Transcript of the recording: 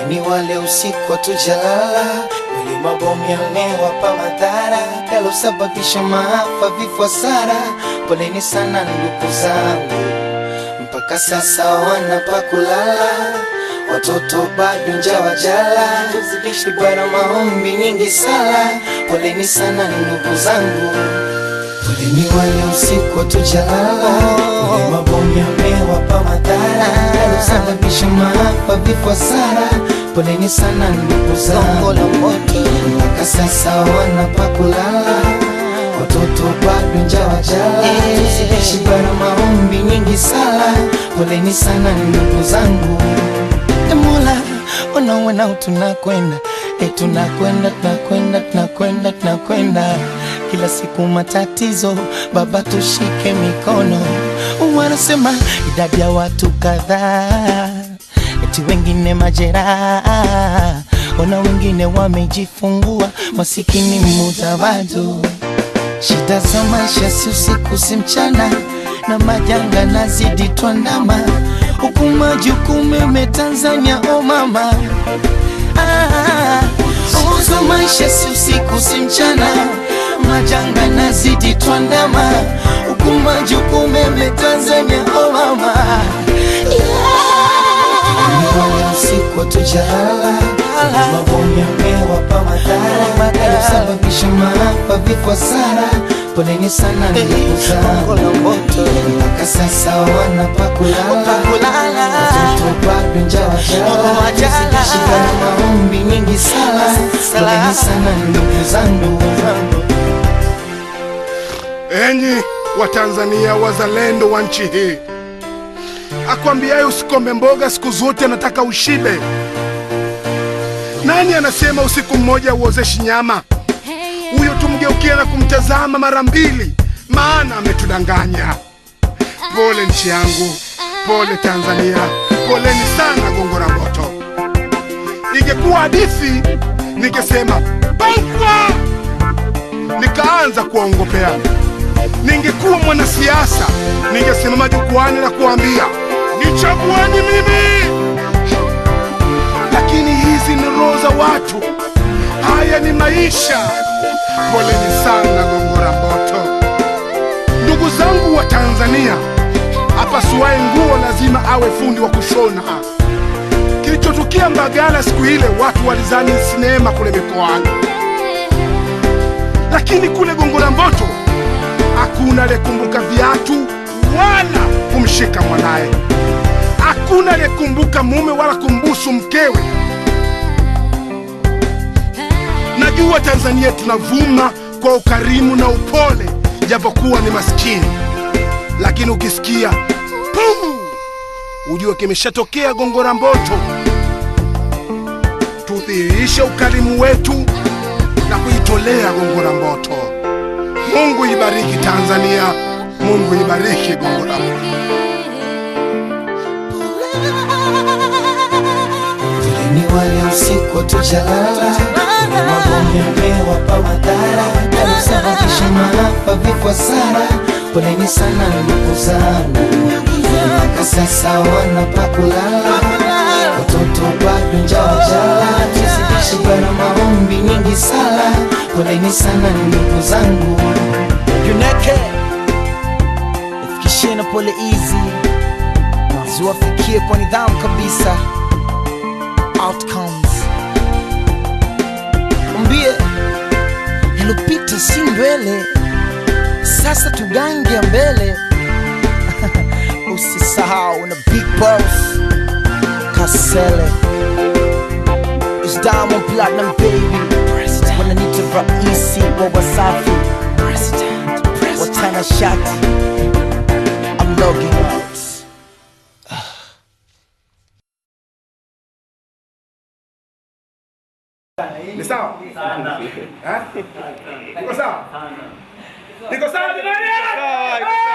Ni wale usiku hatujalala, wale mabomu yamewapa madhara yalosababisha maafa, vifo, hasara. Poleni sana ndugu zangu, mpaka sasa wana pa kulala, watoto bado njaa wajala, tuzidishi bara maombi nyingi sala. Poleni sana ndugu zangu, poleni wale usiku hatujalala, wale mabomu yamewapa madhara yalosababisha maafa, vifo, hasara. Poleni sana ndugu zangu, mpaka sasa wana pa kulala, watoto bado njaa wajala, tuzidishi bara maombi nyingi sala. Poleni sana ndugu zangu. E Mola, unaona tunakwenda e, tunakwenda tunakwenda tunakwenda tunakwenda kila siku matatizo, Baba tushike mikono. Wanasema idadi ya watu kadhaa, eti wengine majeraha, ona wengine wamejifungua, masikini muda bado Shida za maisha si usiku si mchana, na majanga nazidi twandama, huku majukumu yame Tanzania, o mama ah, uzo maisha si usiku si mchana, majanga nazidi twandama, huku majukumu yame Tanzania, o mama yeah. Usiku hatujalala, mabomu yamewapa madhara yalosababisha maafa, vifo, hasara. Poleni sana ndugu zangu, mpaka sasa wana pa kulala, watoto bado njaa wajala, shida na maombi nyingi sala. Poleni sana ndugu zangu. Enyi Watanzania wazalendo wa nchi hii, akwambiaye usikome mboga siku zote anataka ushibe. Nani anasema usiku mmoja uozeshi nyama? Huyo tumgeukia na kumtazama mara mbili, maana ametudanganya. Pole nchi yangu, pole Tanzania, poleni sana Gongo la Mboto. Ingekuwa hadithi ningesema bangwa, nikaanza kuwaongopea. Ningekuwa mwanasiasa ningesimama jukwani na kuambia nichagueni mimi, lakini hizi ni roho za watu, haya ni maisha. Poleni sana Gongo la Mboto. Ndugu zangu wa Tanzania, apasuaye nguo lazima awe fundi wa kushona. Kilichotukia Mbagala siku ile, watu walizani sinema kule mikoani, lakini kule Gongo la Mboto hakuna aliyekumbuka viatu wala kumshika mwanaye, hakuna aliyekumbuka mume wala kumbusu mkewe. Najua Tanzania tunavuma kwa ukarimu na upole, japokuwa ni maskini, lakini ukisikia puu, ujue kimeshatokea Gongo la Mboto. Tudhihirishe ukarimu wetu na kuitolea Gongo la Mboto. Mungu ibariki Tanzania, Mungu ibariki Gongo la Mboto. Poleni wale usiku hatujalala, mabomu yamewapa madhara yalosababisha maafa, vifo, hasara. Poleni sana ndugu zangu, mpaka sasa wana pa kulala, watoto bado njaa wajala, tuzidishi bara maombi nyingi sala. Poleni sana ndugu zangu. Juneke ifikishie na pole hizi ziwafikie kwa nidhamu kabisa. Outcomes umbie ilopita si ndwele, sasa tugange mbele. Usisahau na big boss Kasele is Diamond Platinum baby, wananita raisi wa Wasafi watana shati. I'm logging out. Ni sawa? Eh? Niko sawa? Niko sawa jamani?